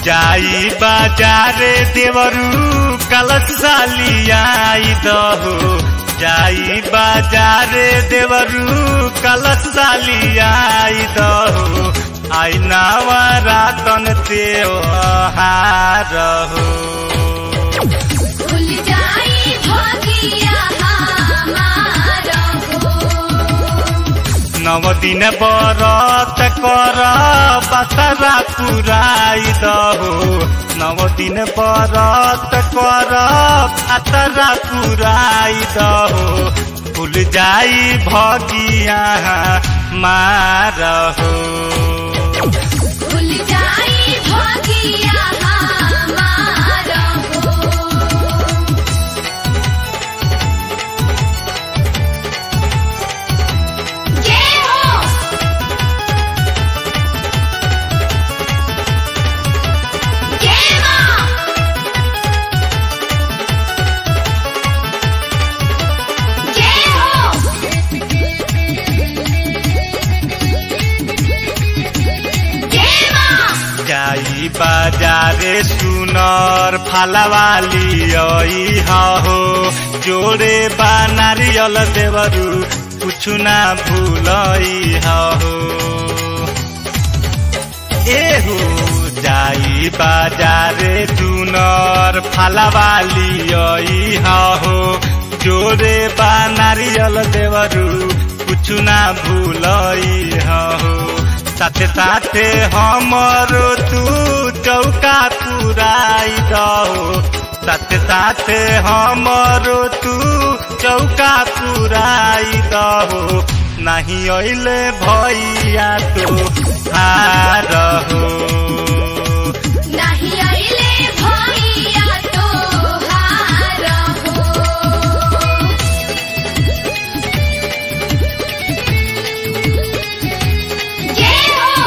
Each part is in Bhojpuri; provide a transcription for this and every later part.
जाई बाजारे देवरू कलश सालियाई दहो जाई बाजारे देवरू कलश सालियाई दहो आई नवरातन त्योहार हो भूल जाई भगिया हमार हो नव दिन बरत कर बसरा पुराई दहो नव दिन बरत कर बसरा पुराई दहो भूल जाई भगिया मारहो भूल जाई भगिया हमार हो जय हो जय मां जय हो जय मां जाई बाजारे सुनर फलवाली आई हो जोड़े बा नारियल देवरू कुछु ना भूलई हो एहो जाई बाजारे सुनर फलवाली आई हो जोड़े बा नारियल देवरू कुछु ना भूलई हो साथे साथे हमरो तू चौका पुराई दहो साथे साथे हमरो तू चौका पुराई दहो नहीं अइले भैया तो हार हो नहीं आइले भैया तोहार हो जय हो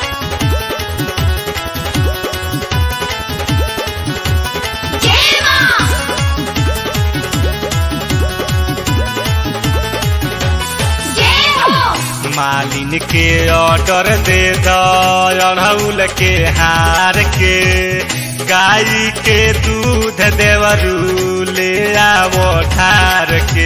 जय मां जय हो मालिन के ऑर्डर दे दड़ौल के हार के गाय के दूध देवरू ले आवो ठार के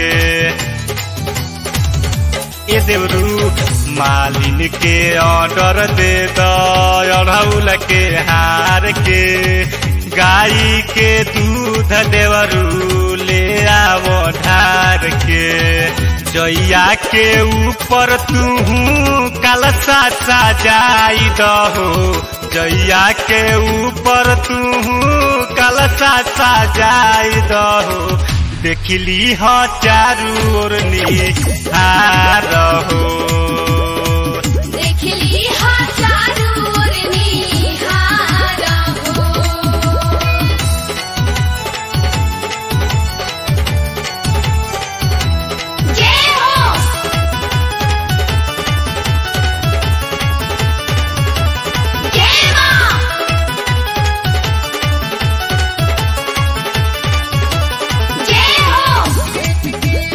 ए देवरू मालिन के ऑर्डर दे दड़ौल के हार के गाय के दूध देवरू ले आवो ठार के जैया के ऊपर तू कलसा सजाई दहो जैया के ऊपर तू कलसा सजाई दहो देखली ह चारू ओर निहार हो देखली हजारू ओर निहार हो जय हो जय मां जय हो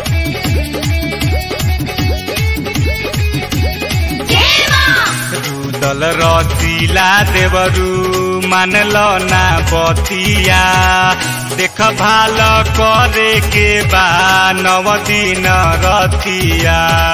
जय मां रुदल रसीला देवरू मानल ना बतिया देख भाल करे के बा नव दिन रतिया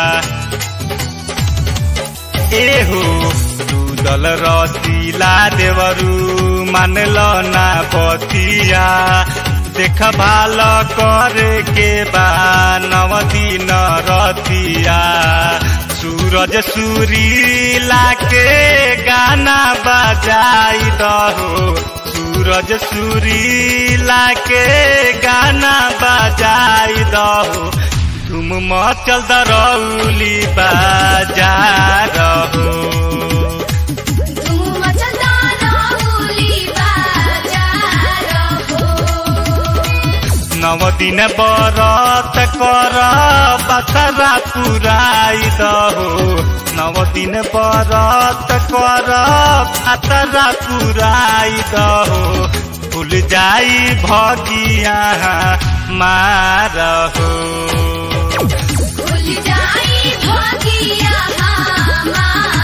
एहो रुदल रसीला देवरू मानल ना बतिया देख भाल करे के बा नव दिन रतिया सूरज सूरीला के गाना बजाई दहो सूरज सूरीला के गाना बजाई दहो तुम मचल दरौली बाजा रहो तुम मचलदा रहुली बाजार हो नव दिन बरत कर बसरा पुराई दहो नव दिन बरत कर बसरा पुराई दहो भूल जाई भगिया मारहो भूल जाई भगिया हमार